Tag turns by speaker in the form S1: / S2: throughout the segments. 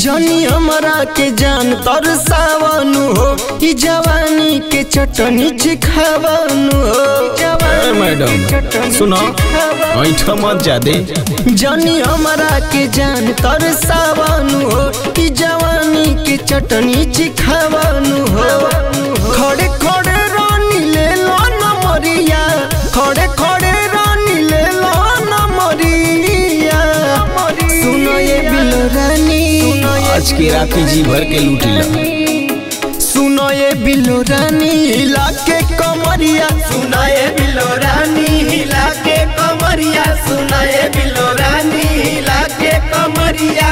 S1: जनी हमरा के जान तर सावनु हो ई जवानी के चटनी चिखावनु हो
S2: ए, मैडम सुनो ऐठा मत जादे
S1: जनी हमरा के जान तर सावनु हो ई जवानी के चटनी चिखावनु हो खड़े खड़े रानी ले लो न मरिया खड़े खड़े रानी ले लो न मरिया सुनो ये बिलो रानी
S2: आज के रात जी भर के लूटी ला
S1: सुनो ये बिलो रानी हिला के कमरिया
S3: सुना ये बिलो रानी हिला के कमरिया सुना ये बिलो रानी हिला के कमरिया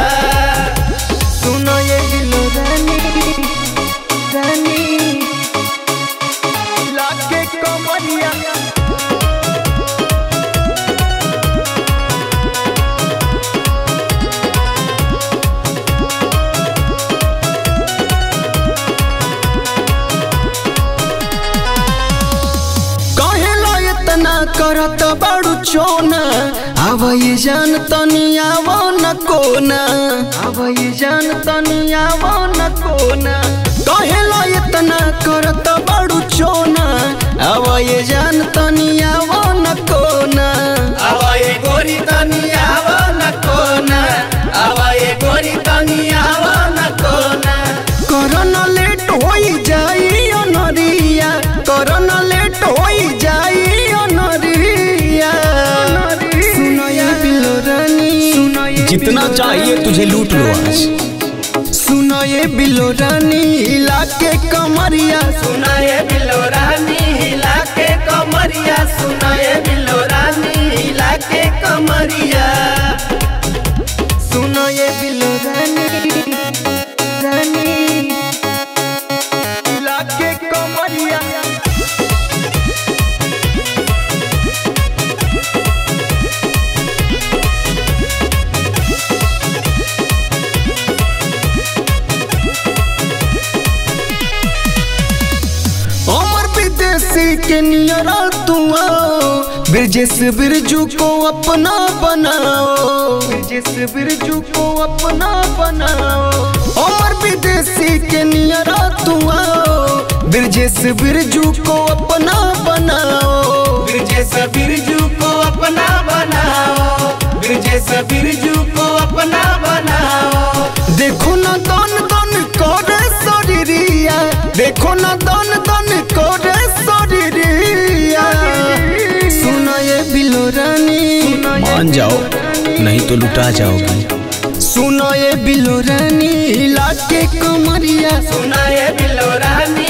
S1: सुनो ये बिलो रानी रानी हिला के कमरिया कहेला इतना करत बड़ू चोना अब ये जान तनी आवो न कोना अब ये जान तनी आवो न कोना कहेला इतना करत बड़ू चोना अब ये जान तनी आवो न कोना
S3: अब ये गोरी तनी आव न कोना अब ये गोरी तनी आव न कोना
S1: करना लेट होई जाई अनरिया करना लेट होई जाई अनरिया सुनो ये बिलो रानी सुनो ये
S2: जितना चाहिए तुझे लूट लो आज
S1: सुनो ये बिलो रानी हिला के कमरिया
S3: सुना ये बिलो रानी हिला के कमरिया सुना ये बिलो रानी हिला के कमरिया
S1: सुनो ये बिलो रानी रानी हिला के कमरिया अमर विदेशी के नियरा तू आओ ब्रिजेश बिरजू को अपना बनाओ ब्रिजेश बिरजू को अपना बनाओ अमर विदेशी के नियरा तू आओ ब्रिजेश बिरजू को अपना बनाओ
S3: ब्रजेश बिरजू को अपना बनाओ ब्रजेश बिरजू को अपना बनाओ
S1: देखो ना दन दन करे शरीरिया देखो ना दन दन करे शरीरिया सुनो ये बिलो रानी
S2: मान जाओ नहीं तो लुटा जाओगी
S1: सुनो ये बिलो रानी हिला के कमरिया
S3: सुना ये बिलो रानी